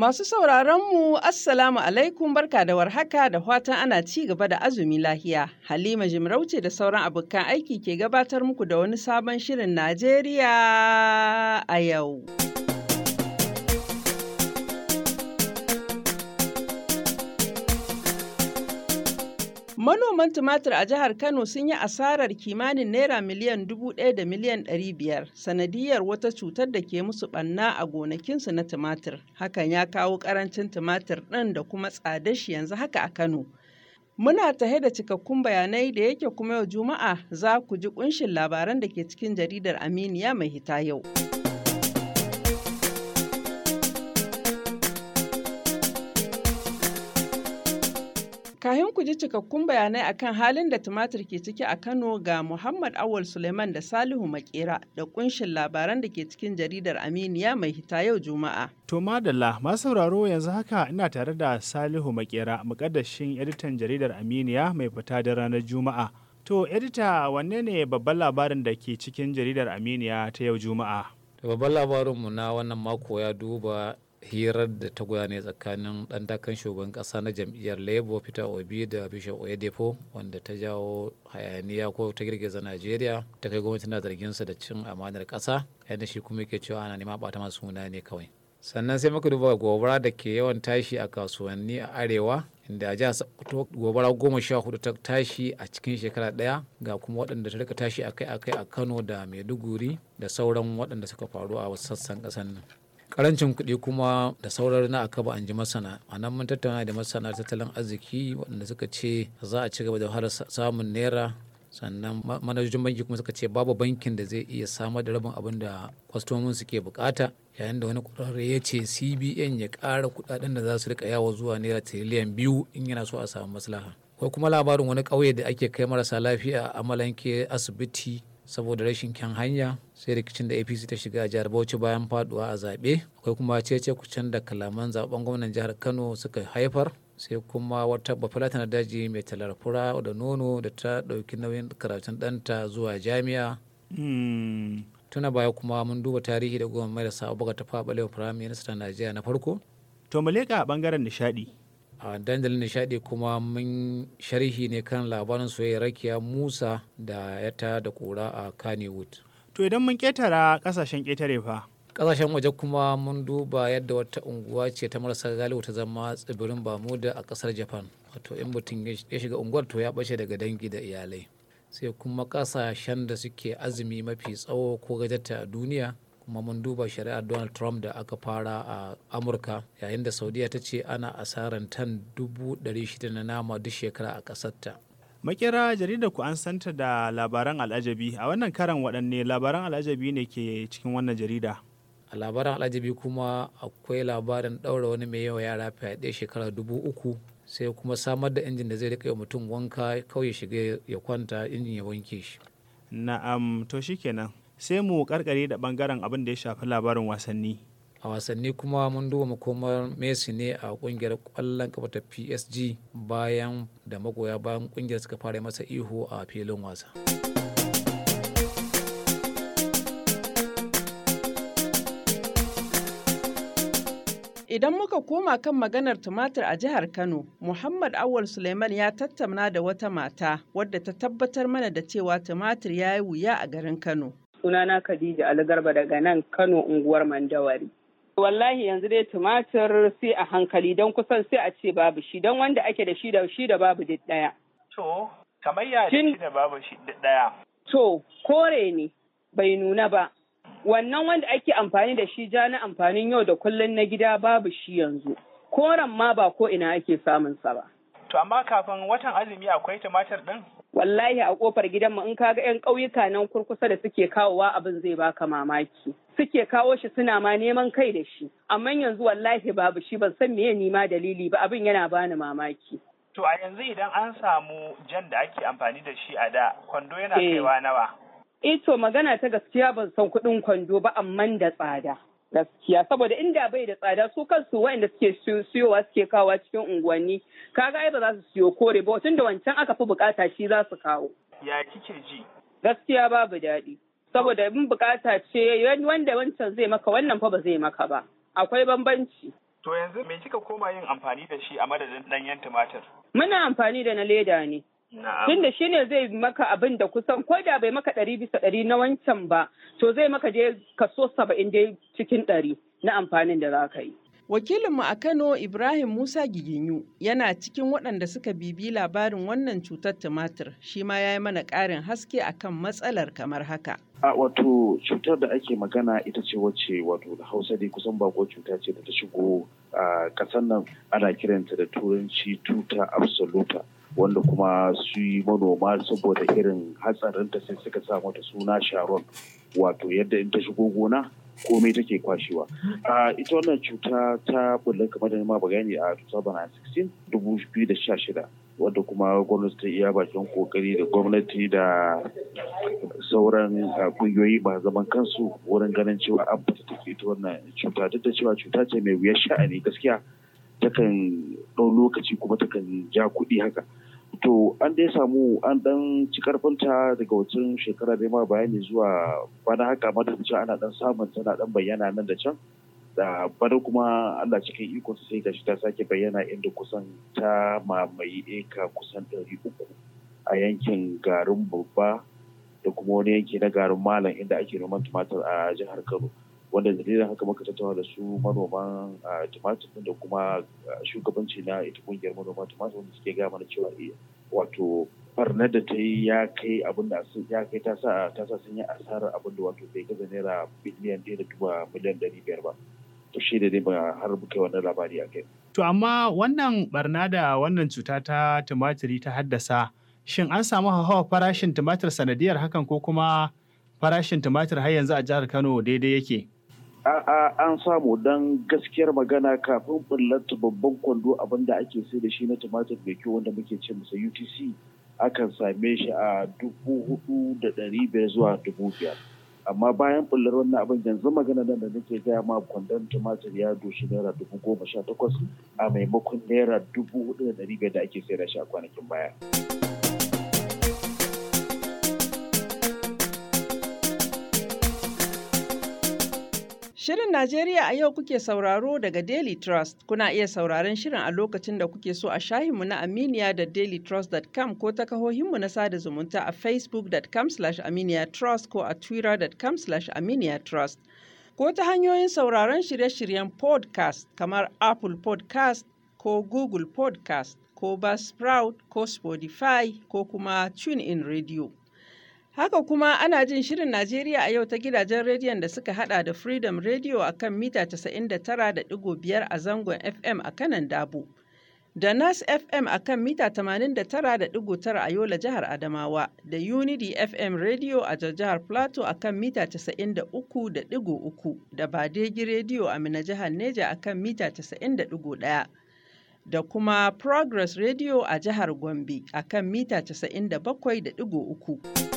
Masu sauraronmu, Assalamu alaikum barka da warhaka da fatan ana ci gaba da azumi lahiya. Halima Jimarauce da sauran abokan aiki ke gabatar muku da wani sabon shirin Najeriya a yau. Manoman tumatir a jihar Kano sun yi asarar kimanin naira miliyan dubu ɗaya da miliyan ɗari biyar sanadiyar wata cutar da ke musu ɓanna a gonakinsu na tumatir. Hakan ya kawo ƙarancin tumatir ɗin da kuma tsadar shi yanzu haka a Kano. Muna tahe da cikakkun bayanai da yake kuma yau Juma'a za ku ji ƙunshin labaran da ke cikin jaridar Aminiya mai hita yau. Kahin ku ji cikakkun bayanai akan halin da tumatir ke ciki a Kano ga Muhammad Awal Suleiman da Salihu Makera da kunshin labaran da ke cikin jaridar Aminiya mai hita yau Juma'a. To madalla masu sauraro yanzu haka ina tare da Salihu Makera mukaddashin editan jaridar Aminiya mai fita da ranar Juma'a. To edita wanne ne babban labarin da ke cikin jaridar Aminiya ta yau Juma'a? Babban labarinmu na wannan mako ya duba hirar da ta gudane tsakanin dan takan shugaban kasa na jam'iyyar labour peter obi da bishop oyedepo wanda ta jawo hayaniya ko ta girgiza najeriya ta kai gwamnati na zarginsa da cin amanar kasa yadda shi kuma yake cewa ana nema bata masu suna ne kawai sannan sai muka duba gobara da ke yawan tashi a kasuwanni a arewa inda a jihar sokoto gobara goma sha hudu ta tashi a cikin shekara daya ga kuma waɗanda ta rika tashi akai-akai a kano da maiduguri da sauran waɗanda suka faru a wasu sassan ƙasar nan karancin kuɗi kuma da saurar na akaba an ji masana a nan mun tattauna da masana tattalin arziki waɗanda suka ce za a ci gaba da har samun naira sannan manajojin banki kuma suka ce babu bankin da zai iya samar da rabin abin da kwastomin suke bukata yayin da wani ƙwararre ya ce cbn ya ƙara kuɗaɗen da za su rika yawo zuwa naira tiriliyan biyu in yana so a samu maslaha ko kuma labarin wani ƙauye da ake kai marasa lafiya a amalanke asibiti saboda rashin kyan hanya sai rikicin da apc ta shiga a jihar bauchi bayan faduwa a zaɓe akwai kuma cece kucin da kalaman zaben gwamnan jihar kano suka haifar sai kuma wata bafulata na daji mai talar fura da nono da ta ɗauki nauyin karatun ɗanta zuwa jami'a tuna baya kuma mun duba tarihi da goma mai da sa'abuka ta faɓalewa firayim minista najeriya na farko To mu leƙa a ɓangaren nishaɗi. a dandalin nishadi kuma mun sharhi ne kan labarin soyayya rakiya musa da yata da kura a kannywood To idan mun ƙetara ƙasashen ƙetare fa. kasashen waje kuma mun duba yadda wata unguwa ce ta marasa galibu ta zama tsibirin bamuda a kasar japan wato in mutum ya shiga unguwar to ya bace daga dangi da iyalai sai kuma kasashen da suke azumi mafi tsawo ko gajarta a duniya kuma mun duba shari'ar donald trump da aka fara a amurka yayin da saudiya ta ce ana asaran tan dubu shida na nama duk shekara a ƙasarta Makera jaridar ku an santa da labaran al'ajabi a wannan karan waɗanne labaran al'ajabi ne ke cikin wannan jarida. a labaran al'ajabi kuma akwai labarin ɗaura wani mai yawa yara fyaɗe shekara dubu uku sai kuma samar da injin da zai rika yi mutum wanka kawai shiga ya kwanta injin ya wanke shi Na'am to shikenan. Sai mu karkare da bangaren abin da ya shafi labarin wasanni. a wasanni kuma mun duba makomar messi ne a kungiyar kwallon kafa ta psg bayan da magoya bayan kungiyar suka fara masa ihu a filin wasa Idan muka koma kan maganar tumatir a jihar Kano, Muhammad Awal Suleiman ya tattauna da wata mata wadda ta tabbatar mana da cewa tumatir ya yi wuya a garin Kano. Sunana Khadija Algarba daga nan Kano unguwar Mandawari. Wallahi yanzu dai tumatir sai a hankali don kusan sai a ce babu shi don wanda ake da shi da shi da babu duk ɗaya. To, kamar ya Shin- shi da babu shi ɗaya. To, kore ne bai nuna ba. Wannan wanda ake amfani da shi ja na amfanin yau da kullum na gida babu shi yanzu. Koren ma ba ko ina ake samun sa ba. To amma kafin watan azumi akwai tumatir ɗin? Wallahi a kofar gidanmu in kaga 'yan ƙauyuka nan kurkusa da suke kawowa abin zai baka mamaki. Suke kawo shi suna ma neman kai da shi. Amma yanzu wallahi babu shi ban san meye nima dalili ba abin yana bani mamaki. To a yanzu idan an samu jan da ake amfani da shi a da, kwando yana Eh. kaiwa nawa. Eh to magana ta gaskiya ban san kuɗin kwando ba amman da tsada. Gaskiya saboda inda bai da tsada su kansu waɗanda suke siyo- siyowa suke kawowa cikin unguwanni kaga ai ba za su siyo kore ba tun da wancan aka fi bukata shi za su kawo. Ya kike ji? Gaskiya babu daɗi. Saboda in bukata ce wanda wancan zai maka wannan fa ba zai maka ba. Akwai bambanci. To yanzu me kika koma yin amfani da shi a madadin ɗanyen tumatir? Muna amfani da na leda ne. Tunda shi ne zai maka abin da kusan ko da bai maka ɗari bisa ɗari na wancan ba, to zai maka je kaso saba'in dai cikin ɗari na amfanin da za ka yi. Wakilinmu a Kano Ibrahim Musa Giginyu yana cikin waɗanda suka bibi labarin wannan cutar tumatir shi ma ya yi mana ƙarin haske akan matsalar kamar haka. A wato cutar da ake magana ita ce wacce wato da Hausa dai kusan bako cuta ce da ta shigo a ƙasar nan ana kiranta da turanci tuta absoluta wanda kuma su yi manoma saboda irin hatsarinta sai suka sa mata suna sharon wato yadda in ta shigo gona komai take kwashewa. ita wannan cuta ta bulla kamar da ma bayani a 2016 2016 wadda kuma gwamnati ta iya bakin kokari da gwamnati da sauran kungiyoyi ba zaman kansu wurin ganin cewa an fita tafi ita wannan cuta duk da cewa cuta ce mai wuyar sha'ani gaskiya takan ɗau lokaci kuma takan ja kuɗi haka to an dai samu an dan ci karfinta daga wancan shekara dai ma bayani zuwa bana haka ma da ana dan samun tana dan bayyana nan da can da bana kuma Allah cikin iko sai gashi ta sake bayyana inda kusan ta mamaye eka kusan ɗari uku a yankin garin babba da kuma wani yanki na garin malam inda ake noman tumatir a jihar Kano wanda dalilin haka muka tattauna da su manoman tumatir da kuma shugabanci na ita kungiyar manoman tumatir wanda suke gaya mana cewa wato barnar da ta yi ya kai abin da ya kai ta sa ta sa sun yi asarar abin da wato bai gaza naira biliyan ɗaya da duba miliyan ɗari biyar ba to shi da dai ba har muka wannan labari a kai. To amma wannan barna da wannan cuta ta tumatiri ta haddasa shin an samu hawa farashin tumatir sanadiyar hakan ko kuma farashin tumatir har yanzu a jihar Kano daidai yake? A'a an samu don gaskiyar magana kafin bullata babban kwando abin da ake sai da shi na tumatir mai kyau wanda muke ce masa UTC akan same shi a dubu hudu da ɗari biyar zuwa dubu biyar. Amma bayan bullar wannan abin yanzu magana nan da nake gaya ma kwandon tumatir ya doshi naira dubu goma sha takwas a maimakon naira dubu hudu da ɗari biyar da ake sai da shi a kwanakin baya. Shirin Najeriya a yau kuke sauraro daga Daily Trust. Kuna iya sauraron shirin a lokacin da kuke so a shahinmu na Aminiya da dailytrust.com ko ta kahohinmu na sada zumunta a facebook.com aminiyatrust ko a twitter.com aminiyatrust. Ko ta hanyoyin sauraron shirye-shiryen podcast kamar Apple podcast ko Google podcast ko Buzzsprout ko Spotify ko kuma TuneIn Radio. Haka kuma ana jin shirin Najeriya a yau ta gidajen rediyon da suka hada da Freedom Radio a kan mita 99.5 a zangon FM a kanan Dabo, da Nas FM a kan mita 89.9 a Yola jihar Adamawa, da Unity FM Radio a jihar Plateau a kan mita 93.3, da Badegi Radio a Mina jihar Neja a kan mita 90.1. da kuma Progress Radio a jihar Gombe a kan mita 97.3.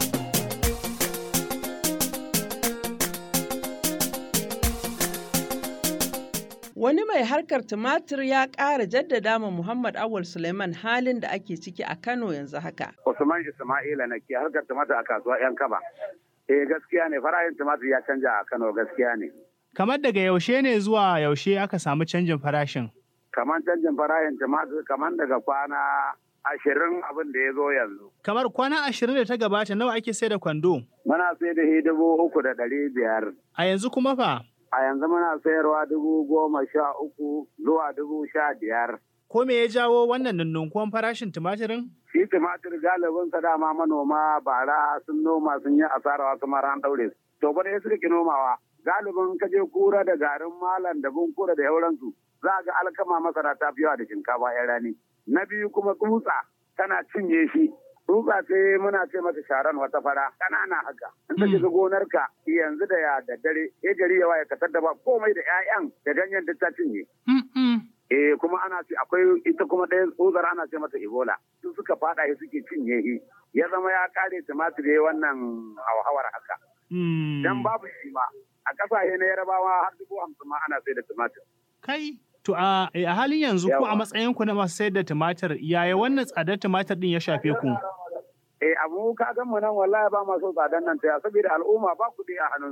Wani mai harkar tumatir ya ƙara jaddada ma Muhammad Awul Suleiman halin da ake ciki a Kano yanzu haka. Usman Ismaila na ke harkar tumatir a kasuwa 'yan kaba. Eh gaskiya ne farashin tumatir ya canja a Kano gaskiya ne. Kamar daga yaushe ne zuwa yaushe aka samu canjin farashin? Kamar canjin farashin tumatir kamar daga kwana ashirin abin da ya zo yanzu. Kamar kwana ashirin da ta gabata nawa ake sai da kwando? Muna sai da dubu uku da ɗari biyar. A yanzu kuma fa? A yanzu muna sayarwa dubu goma sha uku zuwa dubu sha biyar. Ko me ya jawo wannan nunnunkuwan farashin tumatirin? Shi tumatir galibin sa dama manoma bara sun noma sun yi asarawa kamar an ɗaure su. To bane suka ki nomawa. Galibin kaje kura da garin malam da bunkura da yauransu. Za ga alkama masara ta fi yawa da shinkafa yan rani. Na biyu kuma tsutsa tana cinye shi. Tsutsa ce muna ce mata sharan wata fara ƙanana haka. In ta shiga gonarka yanzu da ya da dare, ya gari yawa ya katar da ba komai da 'ya'yan da ganyen duk ta cinye. Eh kuma ana ce akwai ita kuma ɗaya tsutsar ana ce mata Ebola. Su suka fada shi suke cinye shi. Ya zama ya kare tumatir ya wannan hauhawar haka. Dan babu shi ma. A ƙasashe na Yarabawa har dubu hamsin ma ana sai da tumatir. Kai, To a halin yanzu ko a matsayin ku na masu sayar da tumatir yaya wannan tsadar tumatir din ya shafe ku? Eh abu ka ga mu nan wallahi ba ma so tsadar nan ta saboda al'umma ba kuɗi a hannunsu.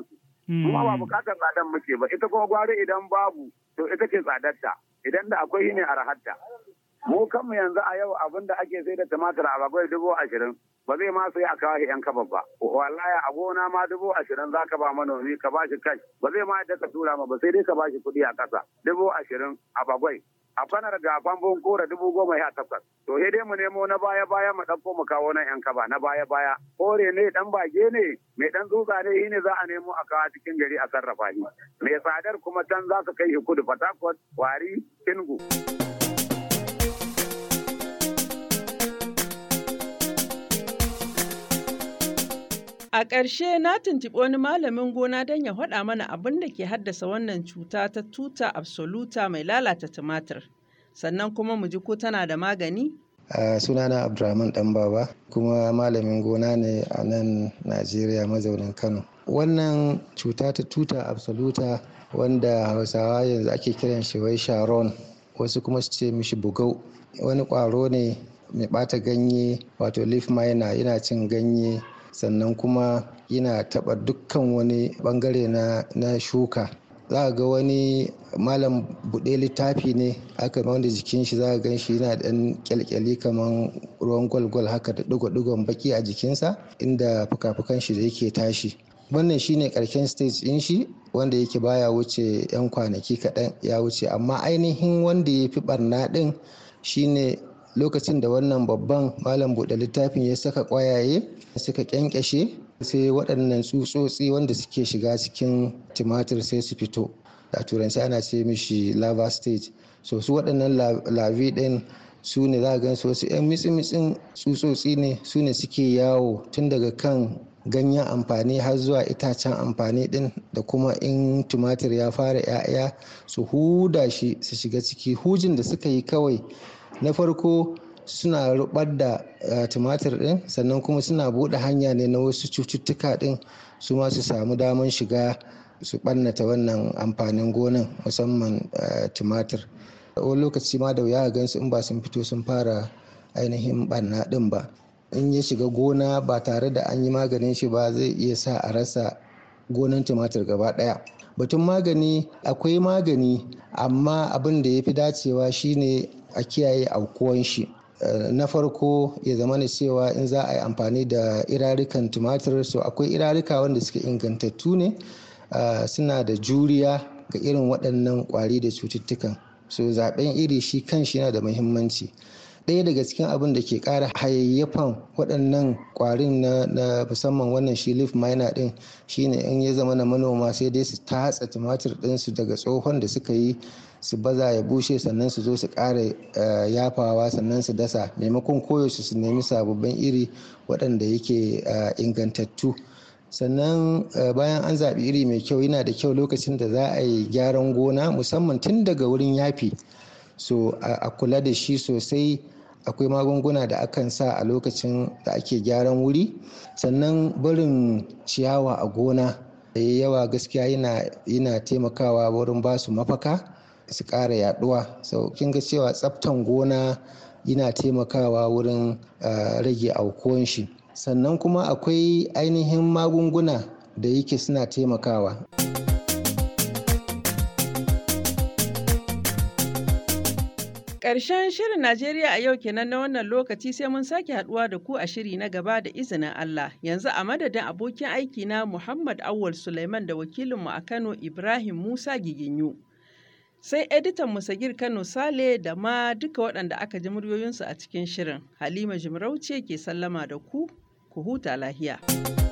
Kuma ba bukatar tsadan muke ba ita kuma gwari idan babu to ita ce tsadarta idan da akwai ne arahatta. Mu kanmu yanzu a yau abin da ake sai da tumatir a bakwai dubu ashirin ba zai ma sai a kawo shi yan kaba ba. Wallahi a gona ma dubu ashirin za ka ba manomi ka ba shi kai ba zai ma yadda ka tura ma ba sai dai ka ba shi kuɗi a ƙasa dubu ashirin a bakwai. A fanar ga famfon kora dubu goma ya takwas. To sai dai mu nemo na baya baya mu ɗauko mu kawo nan yan kaba na baya baya. Kore ne dan bage ne mai dan tsutsa ne shi ne za a nemo a kawo cikin gari a sarrafa shi. Mai tsadar kuma can za ka kai shi kudu Fatakwat, Wari, Kingu. A ƙarshe na tuntuɓi wani malamin gona don ya faɗa mana abin da ke haddasa wannan cuta ta tuta absoluta mai lalata tumatir. Sannan kuma mu ji ko tana da magani? Uh, sunana Abdulrahman Ɗanbaba kuma malamin gona ne a nan Najeriya mazaunin Kano. Wannan cuta ta tuta absoluta wanda Hausawa yanzu ake kiran shi wai Sharon wasu kuma su ce mishi bugau wani ƙwaro ne mai ɓata ganye wato leaf miner yana cin ganye sannan kuma yana taɓa dukkan wani ɓangare na, na shuka za ga wani malam buɗe littafi ne aka wanda jikin shi za gan shi yana ɗan kyalkyali kamar ruwan gwalgwal haka da ɗigo-ɗigon baki a jikinsa inda fuka-fukan shi da yake tashi wannan shine karshen stage ɗin shi wanda yake baya wuce 'yan kwanaki kaɗan ya wuce amma ainihin wanda ya fi ɓarna ɗin shine lokacin da wannan babban malam buɗe littafin ya saka ƙwayaye suka ƙyanƙyashe sai waɗannan tsutsotsi wanda suke shiga cikin tumatir sai su fito a turanci ana ce mishi lava stage so su waɗannan lavi ɗin su ne za a gan su wasu 'yan mitsi-mitsin tsutsotsi ne su ne suke yawo tun daga kan ganyen amfani har zuwa itacen amfani din da kuma in tumatir ya fara 'ya'ya su huda shi su shiga ciki hujin da suka yi kawai na farko suna rubar da tumatir din sannan kuma suna buɗe hanya ne na wasu cututtuka din su ma su samu daman shiga su ɓannata wannan amfanin gonan musamman tumatir wani lokaci ma da wuya gansu in ba sun fito sun fara ainihin ɓanna din ba in ya shiga gona ba tare da an yi maganin shi ba zai iya sa a rasa gonan tumatir gaba ɗaya batun magani akwai magani amma abin da ya fi dacewa shine a kiyaye aukuwan shi na farko ya zama da cewa in za a yi amfani da irarikan tumatir so akwai irarika wanda suke ingantattu ne suna da juriya ga irin waɗannan ƙwari da cututtukan so zaɓen iri shi kan shi yana da muhimmanci ɗaya daga cikin abin da ke ƙara hayayyafan waɗannan ƙwarin na musamman wannan shi leaf miner ɗin shine in ya zama na manoma sai dai su tatsa tumatir ɗinsu daga tsohon da suka yi su baza ya bushe sannan su zo su ƙara yafawa sannan su dasa maimakon koyaushe su nemi sababbin iri waɗanda yake ingantattu sannan bayan an zaɓi iri mai kyau yana da kyau lokacin da za a yi gyaran gona musamman tun daga wurin yafi so a kula da shi sosai akwai magunguna da akan sa a lokacin da ake gyaran wuri sannan barin ciyawa a gona da yawa gaskiya yana taimakawa wurin ba su mafaka su ƙara yaduwa so kin ga cewa tsaftan gona yana taimakawa wurin rage aukuwan shi sannan kuma akwai ainihin magunguna da yake suna taimakawa Ƙarshen shirin Najeriya a yau kenan na wannan lokaci sai mun sake haduwa da ku a shiri na gaba da izinin Allah. Yanzu a madadin abokin aiki na Muhammad Awal Suleiman da wakilinmu a Kano Ibrahim Musa Giginyu. Sai editan Musagir Kano Sale da ma duka waɗanda aka ji muryoyinsu a cikin shirin. Halima Jimarauce ke sallama da ku, ku huta lahiya.